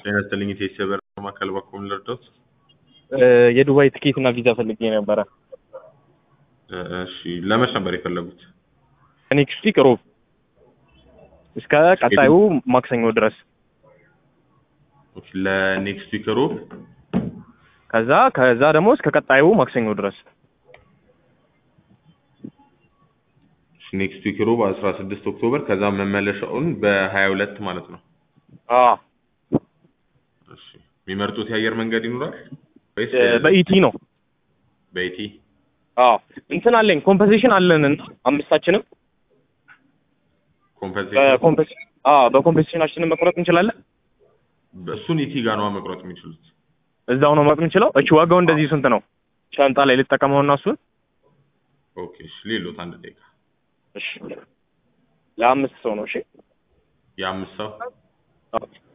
ጤና ይስጥልኝ ኢቴስ የበረራ ማዕከል በኩል ልርዶት? የዱባይ ትኬት እና ቪዛ ፈልጌ ነበረ። እሺ ለመች ነበር የፈለጉት? ኔክስት ዊክ ሮብ እስከ ቀጣዩ ማክሰኞ ድረስ ኦኬ፣ ለኔክስት ዊክ ሮብ ከዛ ከዛ ደግሞ እስከ ቀጣዩ ማክሰኞ ድረስ ኔክስት ዊክ ሮብ 16 ኦክቶበር ከዛ መመለሻውን በ22 ማለት ነው። አ እሺ የሚመርጡት የአየር መንገድ ይኖራል ወይስ በኢቲ ነው። በኢቲ? አ እንትን አለኝ ኮምፐንሴሽን አለን እና አምስታችንም ኮምፐንሴሽን በኮምፐንሴ አ በኮምፐንሴሽናችንን መቁረጥ እንችላለን። እሱን ኢቲ ጋር ነው መቁረጥ የሚችሉት። እዛው ነው መቁረጥ የምንችለው። እቺ ዋጋው እንደዚህ ስንት ነው? ሻንጣ ላይ ልጠቀመውና እሱን ኦኬ እሺ ሌሎት አንድ ደቂቃ እሺ ለአምስት ሰው ነው። እሺ የአምስት ሰው አዎ።